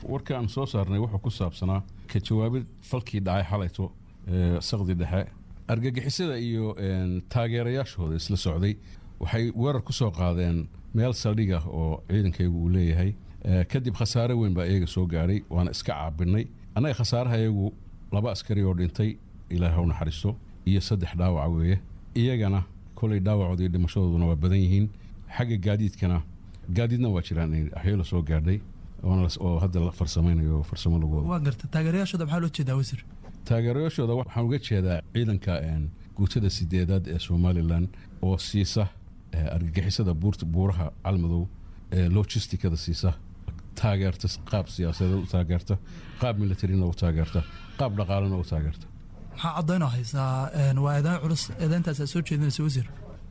warka aan soo saarnay wuxuu ku saabsanaa ka jawaabid falkii dhacay xalayto saqdi dhexe argagixisada iyo taageerayaashooda isla socday waxay weerar ku soo qaadeen meel saldhig ah oo ciidankaygu uu leeyahay kadib khasaare weyn baa iyaga soo gaadhay waana iska caabinay annaga khasaaraha iyagu laba askari oo dhintay ilaah u naxariisto iyo saddex dhaawaca weeye iyagana kolay dhaawacooda iyo dhimashadooduna waa badan yihiin xagga gaadiidkana gaadiidna waa jiraan axyola soo gaadhay oo hadda la farsamaynayo farsamo lagooda waa garta taageerayaashooda maxaa loo jeedaa wasiir taageerayaashooda waxaan uga jeedaa ciidanka guutada sideedaad ee somalilan oo siisa argagixisada buuraha calmadow ee logistikada siisa taageerta qaab siyaasadeed u taageerta qaab militarina u taageerta qaab dhaqaalena u taageerta maxaa caddaynoo haysaa waa eedayn culus eedayntaasaa soo jeedinaysa wasiir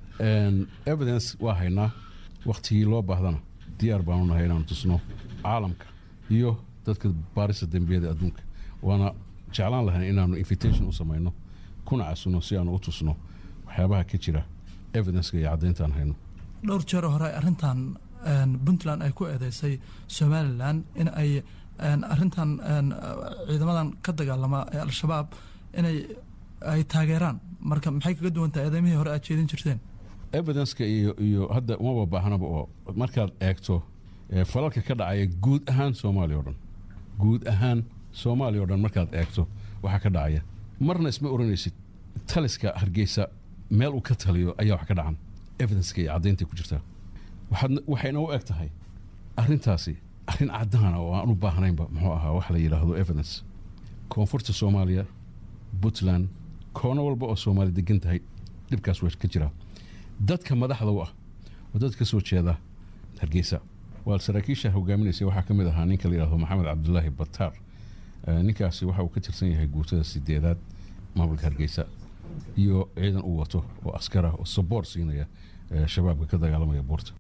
evidence waa haynaa wakhtigii loo baahdana diyaar baanu nahay inaanu tusno caalamka iyo dadka baarista dembiyada adduunka waana jeclaan lahayn inaanu invitation u samayno kuna casino si aanu u tusno waxyaabaha ka jira evidenceka iyo caddayntaan hayno dhowr jeer hore arrintan puntland ay ku eedeysay somalilan in ay arrintan ciidamadan ka dagaalama ee al-shabaab inay ay taageeraan marka maxay kaga duwan tahay eedeymihii hore aad jeedin jirteen evidenceka iyo iyo hadda umaba baahnaba oo markaad eegto falalka ka dhacaya guud ahaan soomaaliya o dhan guud ahaan soomaaliya o dhan markaad eegto waxaa ka dhacaya marna isma oranaysid taliska hargeysa meel uu ka taliyo ayaa wax ka dhacan evidenceka iyo caddaynta ku jirtaa waxayna u eg tahay arrintaasi arrin caddaana oo aan u baahnaynba muxuu ahaa wax la yidhaahdo evidence koonfurta soomaaliya puntland koono walba oo soomaali degan tahay dhibkaas waa ka jiraa dadka madaxda u ah oo dad ka soo jeeda hargeysa waa saraakiisha hogaaminaysa waxaa ka mid ahaa ninka la yidhahdo maxamed cabdulaahi bataar ninkaasi waxa uu ka tirsan yahay guutada sideedaad maamulka hargeysa iyo ciidan uu wato oo askar ah oo saboor siinaya shabaabka ka dagaalamaya buurta